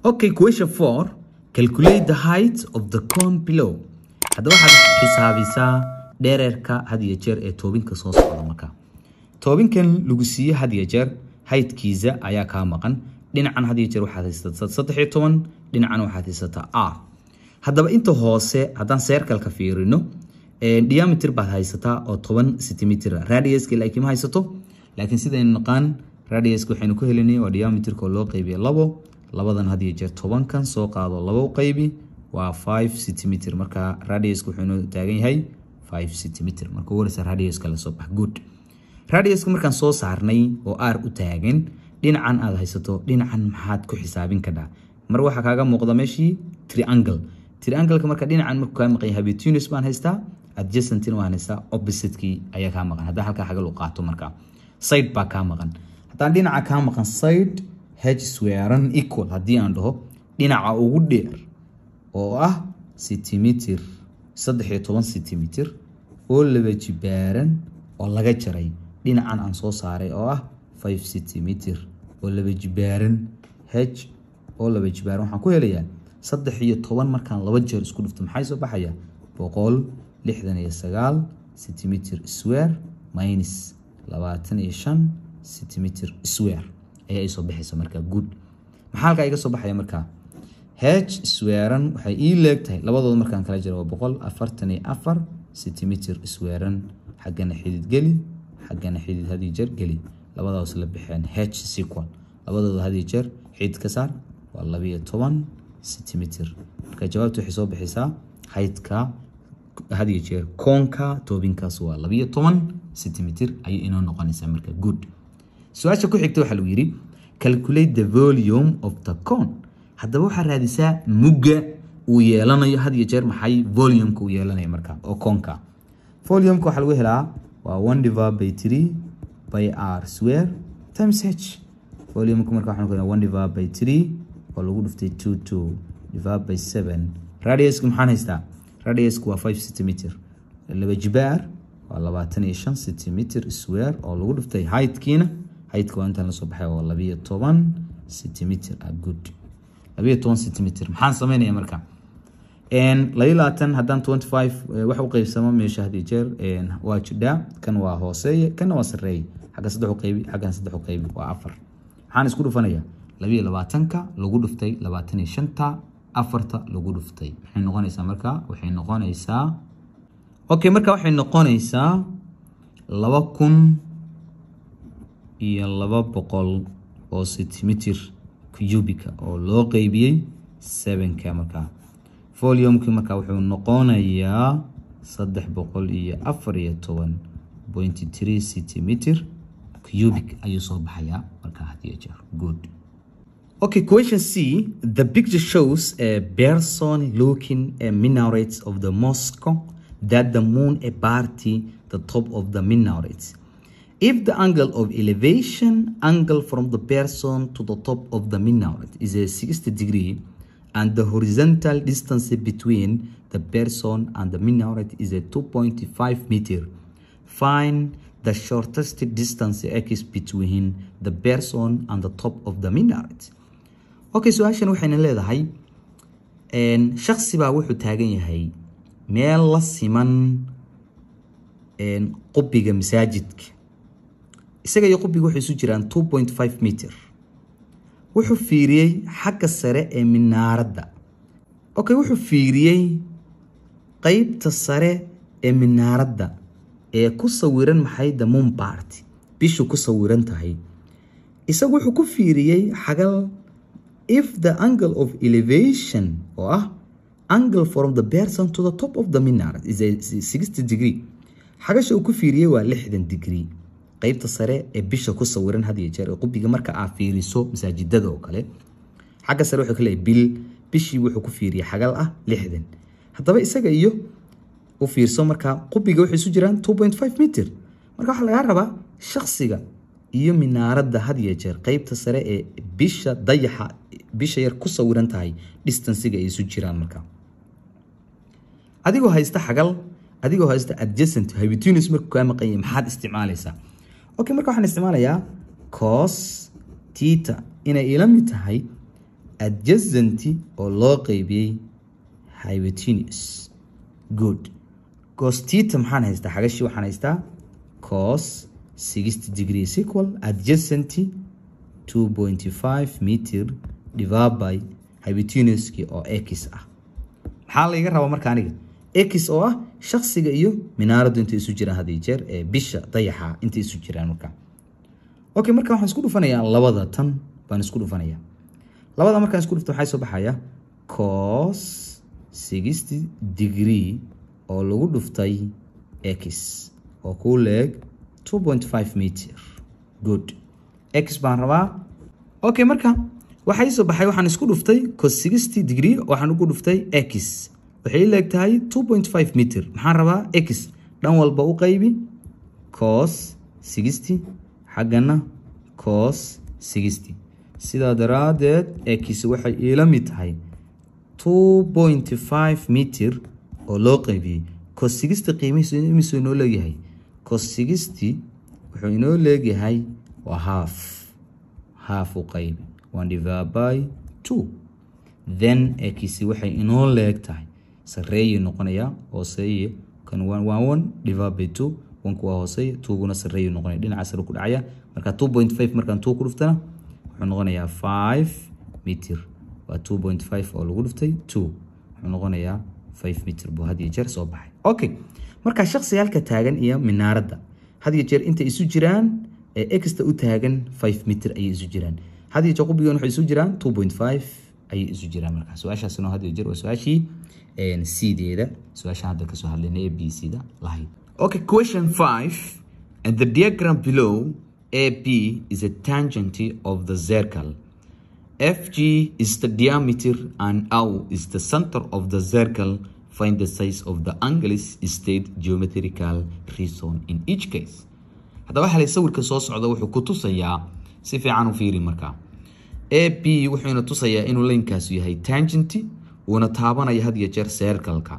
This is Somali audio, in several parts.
okay question four calculate the height of the cone below hadda waxaad xisaabisaa dhereerka had iyo jeer ee toobinka soo socda marka toobinkan lagu siiye had iyo jeer haydkiisa ayaa kaa maqan dhinacan had iyo jeer waxaad haysataa saddex iyo toban dhinacan waxaad haysataa r haddaba inta hoose haddaan seerkalka fiirino diameter baad haysataa oo toban centimeter radiuska laakiin ma haysato laakiin sidaynu naqaan radiuska waxaynu ku helinay waa diameterka oo loo qaybiya labo labadan had iyo jeer tobankan soo qaado labo qaybi waa five centimeter marka radiuska wuxuu inoo taagan yahay five centimeter marka warisa radiuska lasoo bax good radiuska markaan soo saarnay oo r u taagan dhinacan aad haysato dhinacan maxaad ku xisaabin kadhaa mar waxaa kaaga muuqda meeshii triangle triangleka marka dhinacan markuu kaa maqan yahay betunus baan haystaa adjacentina waan haystaa oppositekii ayaa kaa maqan haddaan halkaa xagal u qaato marka side baa kaa maqan haddaan dhinaca kaa maqan side h swearan equal haddii aan dhaho dhinaca ugu dheer oo ah centimeter saddex iyo toban centimeter oo laba jibaaran oo laga jaray dhinacan aan soo saaray oo ah five centimeter oo laba jibaaran h oo laba jibaaran waxaan ku helayaa saddex iyo toban markaan laba jeer isku dhufto maxay soo baxaya boqol lixdan iyo sagaal centimeter swear minus labaatan iyo shan centimeter swear ayaa isoo baxaysa markaa good maxaa halkaa iga soo baxaya markaa h swearan waxay ii leegtahay labadooda markaan kala jiro waa boqol afartan iyo afar centimeter swearan xaggana xidid geli xaggana xidid hadii jeer geli labadaas la baxeen h sequal labadooda hadii jeer xidid ka saar waa labiyo toban centimeter marka jawaabta waxay soo baxaysaa haydka hadiyo jeer koonka toobinkaas waa labiyo toban centimeter ayay inoo noqonaysaa marka good su-aasha ku xigta waxaa lagu yidhi calculate the volume of the cone haddaba waxaa raadisaa mugga uu yeelanayo had iyo jeer maxay volumeka uu yeelanayo marka oo koonka volumeka waxaa lagu helaa waa one divided by three by r square times h volumeka marka waxaan ku helaa one divided by three oo lagu dhuftay two two divided by seven radiuska maxaan haystaa radiuska waa five centimeter laba jibaar waa labaatan iyo shan centimeter square oo lagu dhuftay heightkiina heigtka waa intaan lasoo baxay waa labiyo toban centimeter ah good labiyo toban centimeter maxaan sameynaya marka labiyo labaatan haddaan twenty five wax u qeybsamo meesha had iyo jeer waa jidhaa kan waa hooseeye kanna waa sareeye xagga saddex u qeybi xaggan saddex u qeybi waa afar maxaan isku dhufanaya labiyo labaatanka lagu dhuftay labaatan iyo shanta afarta lagu dhuftay maxay noqonaysaa marka waxay noqonaysaa okay marka waxay noqonaysaa laba kun iyo laba boqol oo centimeter cubica oo loo qeybiyey sevenka markaa volumeki markaa wuxuu noqonayaa saddex boqol iyo afar iyo toban point three centimeter cubic ayuu soo baxayaa markaa had iyo jeer good Okay, question C. The picture shows a person looking a minaret of the mosque that the moon a party the top of the minaret. If the angle of elevation angle from the person to the top of the minaret is a 60 degree and the horizontal distance between the person and the minaret is a 2.5 meter, find the shortest distance x between the person and the top of the minaret. okay su-aashan waxayna leedahay shaksi baa wuxuu taagan yahay meel la siman qubiga masaajidka isaga iyo qubiga waxay isu jiraan two point five meter wuxuu fiiriyey xagga sare ee minaaradda okay wuxuu fiiriyey qeybta sare ee minaaradda ee ku sawiran maxay the moon party bishu ku sawiran tahay isagu wuxuu ku fiiriyey xagal if the angle of elevation oo ah angle from the person to the top of the minaret is a 60 degree xagasha uu ku fiiriyey waa lixdan degree qeybta sare ee bisha ku sawiran had iyo jeer ee qubiga marka aa fiiriso masaajidada oo kale xagga sare wuxuu ka leeyahay bil bishii wuxuu ku fiiriyey xagal ah lixdan haddaba isaga iyo u fiirso markaa qubiga waxay isu jiraan 2.5 meter marka waxaa lagaa rabaa shaksiga iyo minaaradda had iyo jeer qeybta sare ee bisha dayaxa bisha yar ku sawiran tahay distansiga ay isu jiraan marka adigoo haysta xagal adigoo haysta adjacent hypotenuse markuu kaa maqan yahay maxaad isticmaalaysaa okay marka waxaan isticmaalayaa cos tita inay ila mid tahay adjacent oo loo qeybiyey hypotenuse good cos theta maxaan haystaa xagashi waxaan haystaa cos 60 degree equal adjacent 2.5 meter divided by hypotenuse oo x ah maxaa layga rabaa marka aniga x oo ah shaksiga iyo minaaraddu intay isu jiraan had iyo jeer ee bisha dayaxa intay isu jiraan marka okay marka waxaan isku dhufanayaa labada tan baan isku dhufanayaa labada markaan isku dhufto waxaa soo baxaya cos 60 degree oo lagu dhuftay x oo kuu leeg 2.5 meter good x baan rabaa okay marka waxay soo baxay waxaan isku dhuftay cos 60 degree waxaan ugu dhuftay x waxay leeg tahay 2.5 meter maxaan rabaa x dhan walba u qaybi cos 60 xaggana cos 60 sidaa daraadeed x waxay iila mid tahay 2.5 meter oo loo qaybiyey cos 60 qiimihiisu imisuu inoo leegyahay cos 60 wuxuu inoo leegyahay waa half half u qaybi one divided by two then x waxay inoo leeg tahay sareeye noqonaya hooseeye kan one one one divided by two onku waa hooseeye twoguna sareeye noqonaya dhinaca sare ku dhacaya marka two point five markaan two ku dhuftana wuxuu noqonayaa five meter waa two point five oo lagu dhuftay two wuxuu noqonayaa five meter buu had iyo jeer soo baxay okay marka shaksi halka taagan iyo minaaradda had iyo jeer intay isu jiraan ee exta u taagan five meter ayay isu jiraan had iyo jeer qubigan waxay isu jiraan two point five ayay isu jiraan marka su-aashaasina had iyo jeer waa su-aashii c-deeda su-aasha hadda kasoo hadlayna ee b c da lahayd okay question five and the diagram below AP is a tangent of the circle FG is the diameter and O is the center of the circle. Find the size of the angles state geometrical reason in each case. hadda waxaa la sawirka soo socda wuxuu ku tusayaa si fiican u fiiri markaa a b wuxuuna tusayaa inuu laynkaas yahay tangent uuna taabanaya had iyo jeer circleka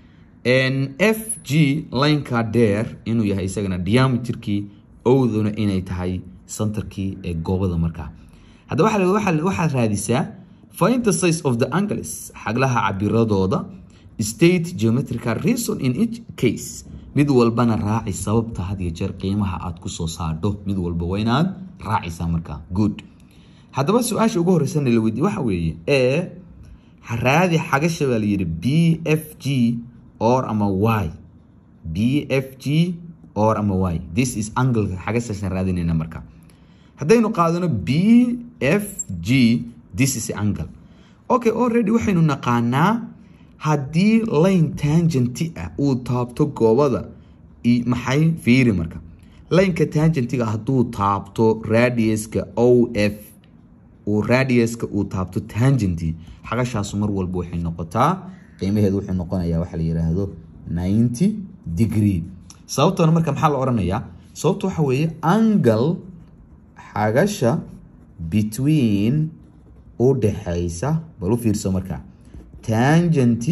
f g laynka dheer inuu yahay isagana diameterkii owduna inay tahay centerkii ee goobada markaa haddaba waxaad raadisaa find the size of the angles xaglaha cabiradooda state geometrical reason in each case mid walbana raaci sababta had iyo jeer qiimaha aad kusoo saadho mid walba waa inaad raacisaa markaa good haddaba su-aasha ugu horeysana la weydiye waxa weeye e raadi xagasha baa layidhi b f g or ama y b f g or ama y this is angleka xagashaasaan raadinayna marka haddaynu qaadano b f g this is angle okay already waxaynu naqaanaa haddii line tangenti ah uu taabto goobada maxay fiiri marka lineka tangentiga hadduu taabto radiuska o f uu radiuska uu taabto tangenti xagashaasu mar walba waxay noqotaa qiimaheedu wuxuu noqonayaa waxa la yiraahdo 90 degree sababtana marka maxaa la odhanayaa sababta waxa weeye angle xagasha between u dhaxaysa bal u fiirso markaa tangenti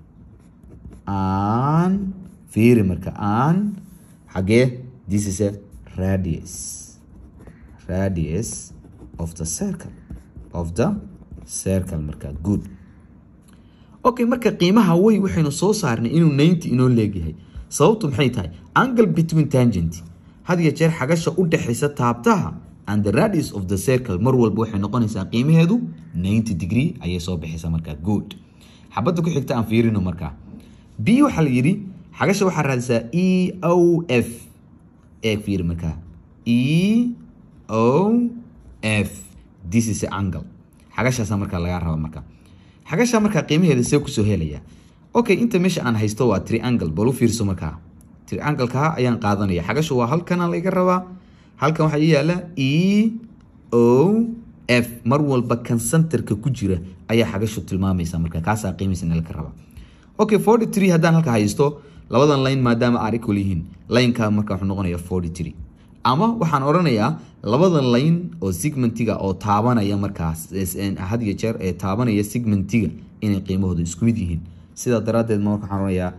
aan fiiri marka aan xagee this is a radius radius of the circle of the circle marka good okay marka qiimaha way waxaynu soo saarnay inuu 90 inoo leegyahay sababtu maxay tahay angle between tangent had iyo jeer xagasha u dhaxaysa taabtaha and the radius of the circle mar walba waxay noqonaysaa qiimaheedu 90 degree ayay soo bixaysaa markaa good xabadda ku xigta aan fiirino markaa b waxaa la yidhi xagasha waxaa raadisaa e o f ee fiiri markaa e o f this is a angle xagashaasa markaa lagaa raba markaa xagasha markaa qiimaheeda see kusoo helaya okay inta meesha aan haysto waa triangle bal u fiirso markaa triangle-ka ayaan qaadanaya xagasha waa halkana laga rabaa halkan waxaa ii yaala e o f mar walba kan centerka ku jira ayaa xagashu tilmaamaysa marka kaasaa qiimihiisa nalka raba okay forty three haddaan halka haysto labadan line maadaama aan equal yihiin lineka marka wuxuu noqonayaa forty three ama waxaan odhanayaa labadan line oo segmentiga oo taabanaya markaas had iyo jeer ee taabanaya segmentiga inay qiimahooda isku mid yihiin sidaa daraaddeed ma marka waxaan odhanayaa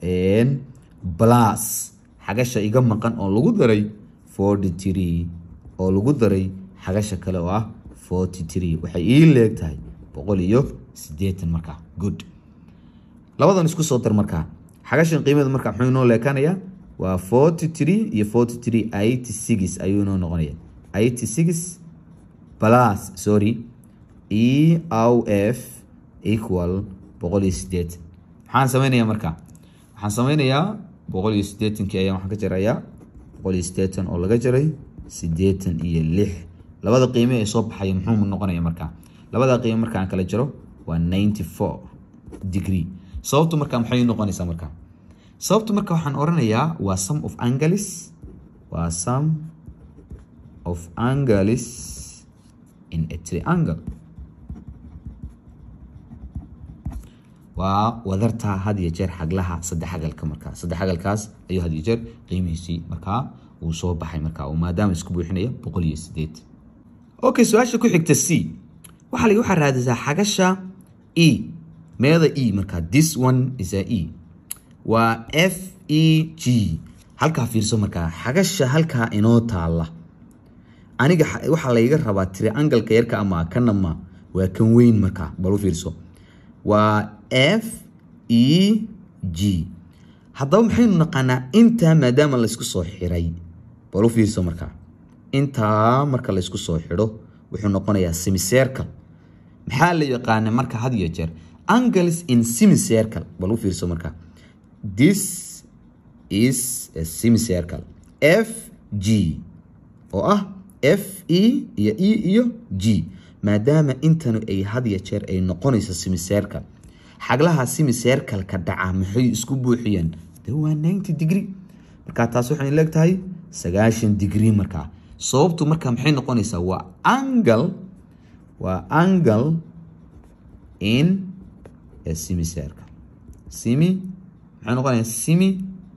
plus xagasha iga maqan oo lagu daray forty three oo lagu daray xagasha kale oo ah forty three waxay ii leeg tahay boqol iyo sideetan markaa good labadan isku soo dar markaa xagashan qiimada markaa muxuu inoo leekanayaa waa forty three iyo forty three eighty six ayuu inoo noqonaya eighty six plus sorry e o f equal boqol iyo sideetan maxaan sameynayaa markaa waxaan sameynayaa boqol iyo sideetankii ayaan waxaan ka jarayaa boqol iyo sideetan oo laga jaray sideetan iyo lix labada qiime ee soo baxaya muxuu noqonaya markaa labada qiime markaan kala jaro waa ninety four degree sababtu markaa maxay noqonaysaa markaa sababtu marka waxaan oranayaa waa sum of angles waa sum of angles in a triangle waa wadarta had iyo jeer xaglaha saddex xagalka markaa saddex xagalkaas ayuu had iyo jeer qiimihiisii markaa uu soo baxay markaa oo maadaama isku buuxinaya boqol iyo sideed okay su-aasha ku xigta c waxaa lagi waxaa raadisaa xagasha e meeda e markaa this one is a e waa f e g halkaa fiirso markaa xagasha halkaa inoo taala aniga waxaa layga rabaa triangalka yarka ama kanama waa kan weyn markaa bal u fiirso waa f e g haddaba maxaynu naqaanaa intaa maadaama laysku soo xiray bal u fiirso markaa intaa marka laysku soo xidho wuxuu noqonayaa semicircle maxaa la yaqaana marka had iyo jeer angles in semicircle bal u fiirso markaa this is a semicircle f g oo ah f e iyo e iyo g maadaama intanu ay had iyo jeer ay noqonayso semicircle xaglaha semicircle-ka dhaca maxay isku buuxiyeen de waa ninety degree markaa taas waxay leegtahay sagaashan degree markaa sababtu markaa maxay noqonaysaa waa angle waa angle in a semicircle semi maxay noqonaya semi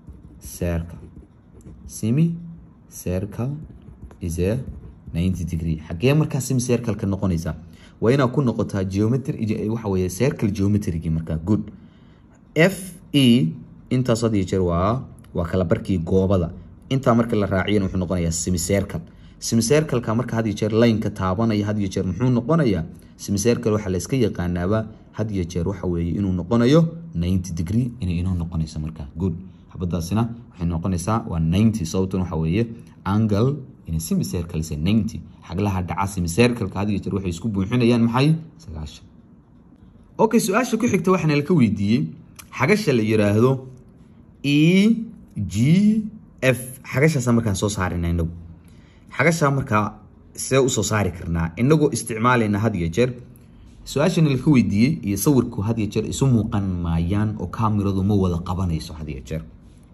circle semi circle is a ninety degree xagee markaa semi circle-ka noqonaysaa waa inaad ku noqotaa geometry waxa weeye circle geometrygi markaa good f e intaas had iyo jeer waa waa kala barkii goobada intaa marka la raaciyana wuxuu noqonayaa semicircle semicircle-ka marka had iyo jeer lineka taabanaya had iyo jeer muxuu noqonayaa semicircle waxaa la iska yaqaanaaba had iyo jeer waxa weeye inuu noqonayo ninety degree inay inoo noqonayso markaa good xabadaasina waxay noqonaysaa waa ninety sababtuna waxa weeye angle in semicircle is ninety xaglaha dhaca semicircle-ka had iyo jeer waxay isku buuxinayaan maxay sagaashan okay su-aasha ku xigta waxaana laka weydiiyey xagasha la yiraahdo e g f xagashaasa markaan soo saarina inagu xagashaa markaa see usoo saari karnaa inagoo isticmaalayna had iyo jeer su-aashana laka weydiiyey iyo sawirku had iyo jeer isu muuqan maayaan oo kamiradu ma wada qabanayso had iyo jeer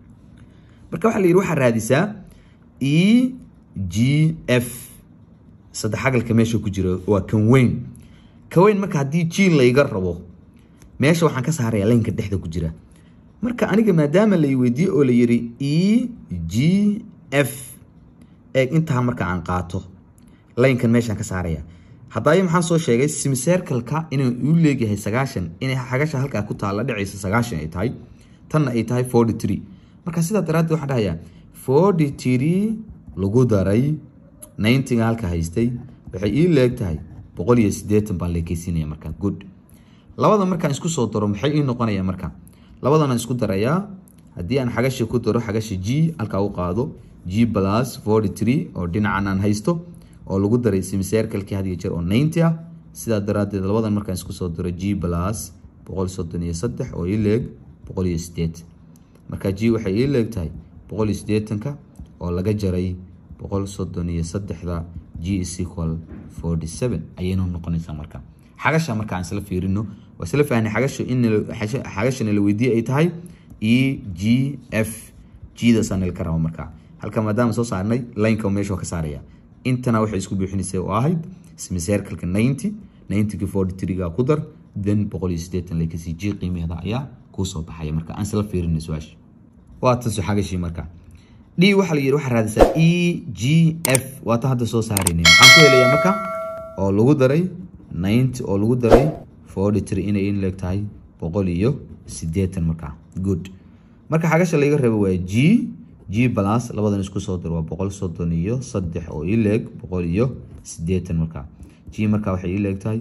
marka waxaa la yidhi waxaa raadisaa e g f saddex xagalka meesha ku jira waa kan weyn ka weyn marka haddii g layga rabo meesha waxaan ka saaraya laynka dhexda ku jira marka aniga maadaama lay weydiiyey oo la yidhi e g f eeg intaa marka aan qaato laynkan meeshaan ka saaraya haddaayo maxaan soo sheegay simcircle-ka inuu u leegyahay sagaashan inay xagasha halkaa ku taalla dhacaysa sagaashan ay tahay tanna ay tahay forty three marka sidaa daraaddeed waxaan dhahayaa forty three lagu daray ninety-ga halka haystay waxay ii leeg tahay boqol iyo siddeetan baan leekeysiinaya marka good labada markaan isku soo daro maxay ii noqonaya marka labadana isku darayaa haddii aan xagasha ku daro xagasha g halkaa u qaado g plus forty three oo dhinacan aan haysto oo lagu daray simcircle-kii had iyo jeer oo ninety ah sidaa daraaddeed labadan markaan isku soo daro g plus boqol soddon iyo saddex oo ii leeg boqol iyo siddeetan marka g waxay ii leeg tahay boqol iyo siddeetanka oo laga jaray boqol soddon iyo saddexda g is equal forty seven ayaynu noqonaysaa marka xagasha marka aan isla fiirino waa isla fahnay xagasha in xagashana la weydiiyey ay tahay e g f gdaasaan nalka raba markaa halka maadaama soo saarnay lineka meesha ka saaraya intana waxay isku buuxinaysa oo ahayd semicircle-ka ninety ninety-ki forty three-ga ku dar then boqol iyo siddeetan lekasi g qiimaheeda ayaa kuu soo baxaya marka aan isla fiirinay su-aasha waa tan xagashii marka d waxaa la yidhi waxaa raadisaa e g f waa tan hadda soo saaraynay maxaan ku helayaa marka oo lagu daray ninety oo lagu daray forty three inay in leeg tahay boqol iyo siddeetan markaa good marka xagasha laga rabo waa g g plus labadan isku soo dar waa boqol soddon iyo saddex oo ii leeg boqol iyo siddeetan markaa g markaa waxay ii leeg tahay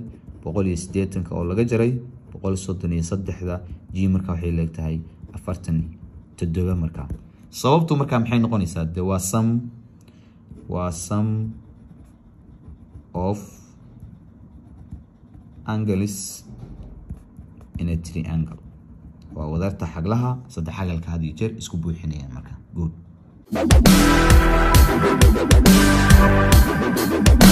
boqol iyo sideetanka oo laga jaray boqol soddon iyo saddexda g marka waxay leegtahay afartan toddoba markaa sababtu markaa maxay noqonaysaa de waa sum waa sum of angles in a triangle waa wadarta xaglaha saddex xagalka had iyo jeer isku buuxinayaan marka good